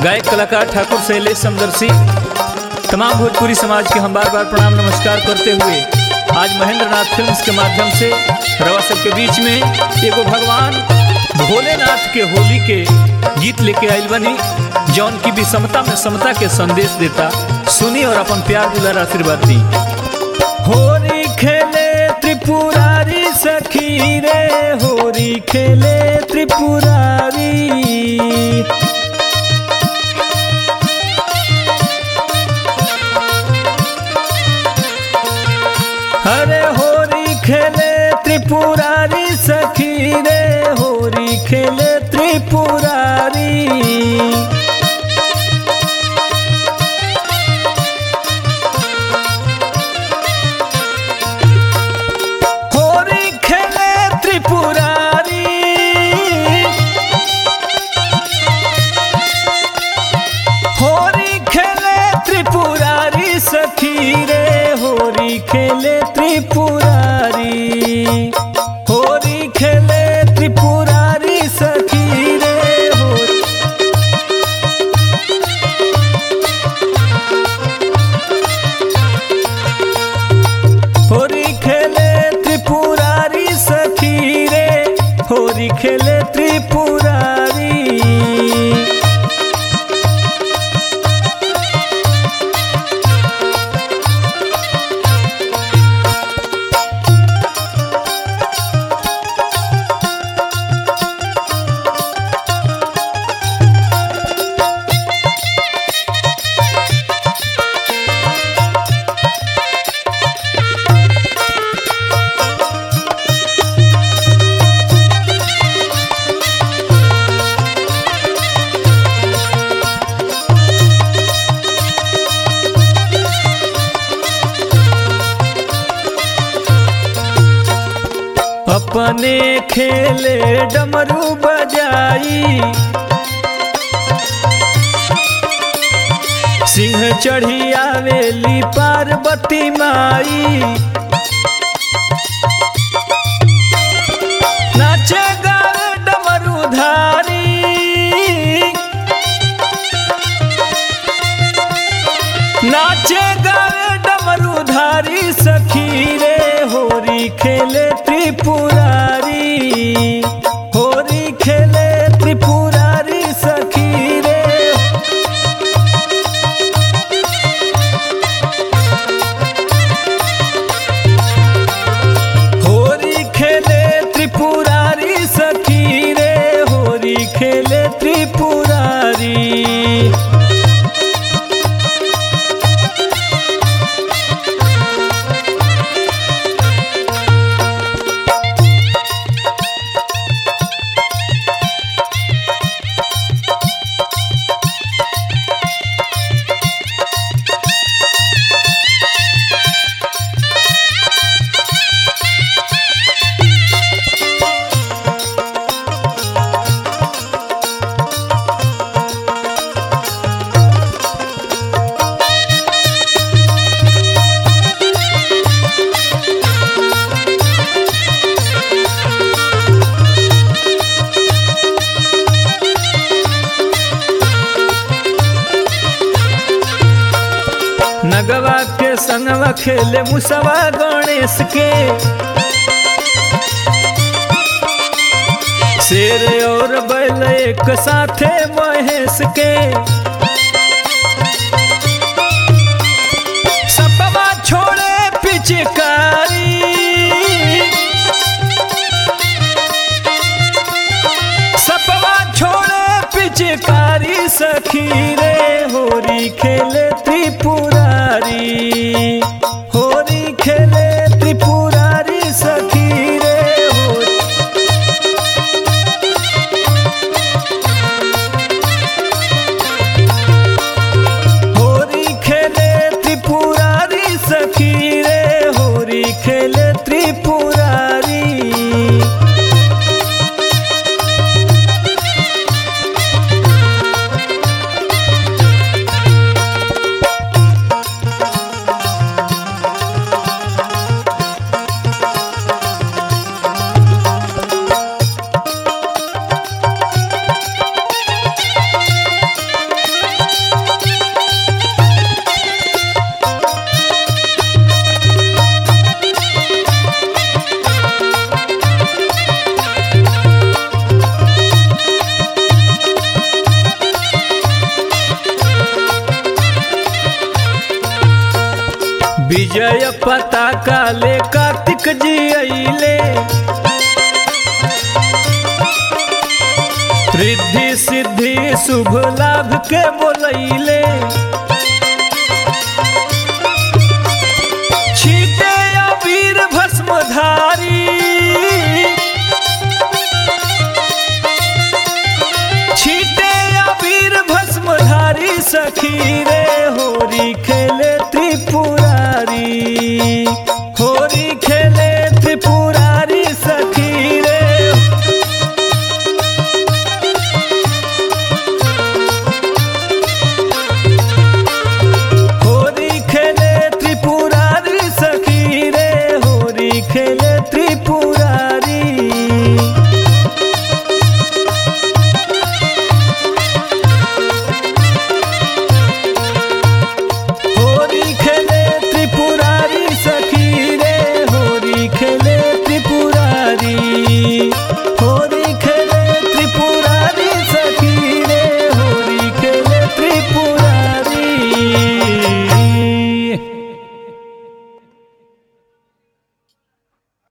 गायक कलाकार ठाकुर शैलेश समदर्शी तमाम भोजपुरी समाज के हम बार बार प्रणाम नमस्कार करते हुए आज महेंद्र नाथ फिल्म्स के माध्यम से रवा सबके बीच में एगो भगवान भोलेनाथ के होली के गीत लेके आइल बनी जौन की विषमता में समता के संदेश देता सुनी और अपन प्यार दुलार आशीर्वाद दी होली खेले त्रिपुरारी सखी रे होली खेले त्रिपुरारी हरे होरी खेले त्रिपुरारी सखी रे होरी खेले त्रिपुरारी होरी खेले त्रिपुरारी होरी खेले त्रिपुरारी सखी रे होरी खेले त्रिपुरारी होरी खेले त्रिपुरारी सखी रे होरी होरी खेले त्रिपुरारी सखी रे होरी खेले त्रिपुरारी अपने खेले डमरू बजाई सिंह चढ़ी आवेली पार्वती माई नाचे गावे डमरू धारी नाचे गावे डमरू धारी सखी रे होरी खेले त्रिपुरारी होरी खेले त्रिपुरारी सखी रे होरी खेले त्रिपुरारी सखी रे होरी खेले त्रिपुरारी नगवा के संगवा खेले मुसवा गणेश के शेर और बैल एक साथे महेश के सपवा छोड़े पिचकारी सपवा छोड़े पिचकारी सखी रे होरी खेले त्रिपुरारी होरी खेले त्रिपुरारी सखी रे होरी होरी खेले त्रिपुरारी सखी रे होरी खेले त्रिपुरारी पता काले कार्तिक जी अइले रिद्धि सिद्धि शुभ लाभ के बोलैले छीटे अबीर भस्म धा